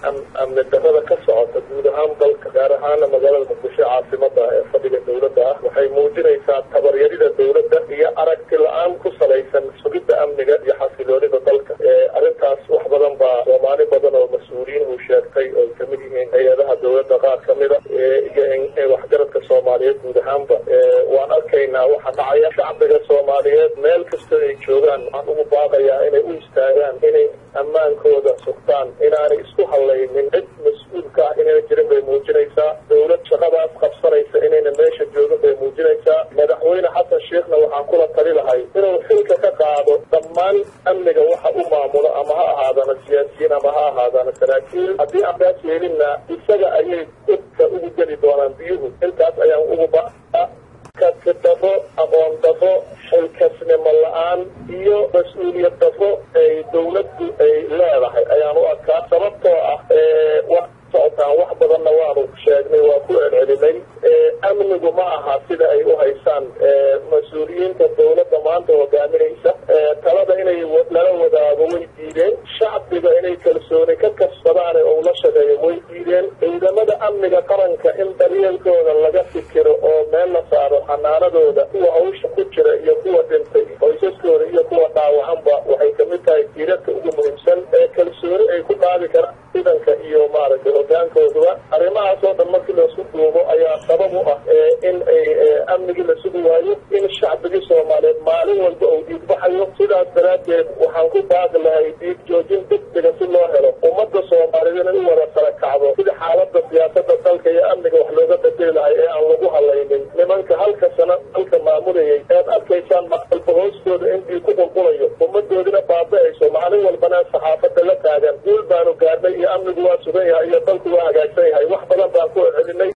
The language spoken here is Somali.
amni darrada ka socota guud ahaan dalka gaar ahaana magaalada muqdisho caasimada ee fadhiga dowladda ah waxay muujinaysaa tabaryarida dowladda iyo aragti la-aan ku salaysan sugidda amniga iyo xasiloonida dalka arrintaas wax badan baa soomaali badan oo mas-uuliyiin uu sheegtay oo ay kamid yihiin hay-adaha dowladda qaar kamida iyo waxgaradka soomaaliyeed guud ahaanba waan arkaynaa waxa dhacaya shacbiga soomaaliyeed meel kasta ay joogaan waxaan ugu baaqayaa inay u istaagaan inay ammaankooda sugtaan inaanay isku hallaynin cid mas-uulka ah inayna jirin bay muujinaysaa dowlad shaqadaas qabsanaysa inayna meesha joogin bay muujinaysaa madaxweyne xasan sheekhna waxaan kula tali lahay inuu xilka ka qaado dhammaan amniga waxa u maamulo ama ha ahaadana siyaasiyiin ama ha ahaadana saraakiil haddii aan taas yeelinna isaga ayay dadka ugu geli doonaan biyuhu intaas ayaan ugu baa kasi dafo aqoon dafo xilkasnimo la-aan iyo mas-uuliyad dafo ay dowladdu ay leedahay ayaan u arkaa sababtoo ah wax socotaan wax badanna waanu sheegnay waa ku celcelinay amnigu ma aha sida ay u haysaan mas-uuliyiinta dowladda maanta hogaaminaysa talada inay lala wadaago way diideen shacbiga inay kalsooni ka kasbadaan oo la shaqeeyo way diideen ciidamada amniga qaranka in daryeelkooda laga fikiro oo meel la saaro xanaanadooda kuwa hawsha ku jira iyo kuwa dhintay qoysaskooda iyo kuwa dhaawacanba waxay kamid tahay jiirarka ugu muhiimsan ee kalsooni ay ku dhaabi karaan ciidanka iyo maaragtay hogaankooduba arrimahaas oo dhan markii laisku duubo ayaa sabab u ah in ay amnigii la sugi waayo in shacbigii soomaaliyeed maalin walba uu dhiigbaxayo sidaas daraaddeed waxaan ku baaqi lahay dhiig joojin degdega si loo helo ummadda soomaaliyeed inay u wada sara kacdo sida xaaladda siyaasada dalka iyo amniga wax looga bedeli lahay ee aan lagu halaynin nimanka halka sano dalka maamulayay ead arkaysaan maalba hoostooda in dhiig ku qulqulayo ummadoodina baaba-ayso maalin walbana saxaafada la taagan guul baanu gaadhnay iyo amnigu waa sugan yahay iyo dalku waa hagaagsan yahay wax badan baan ku celinay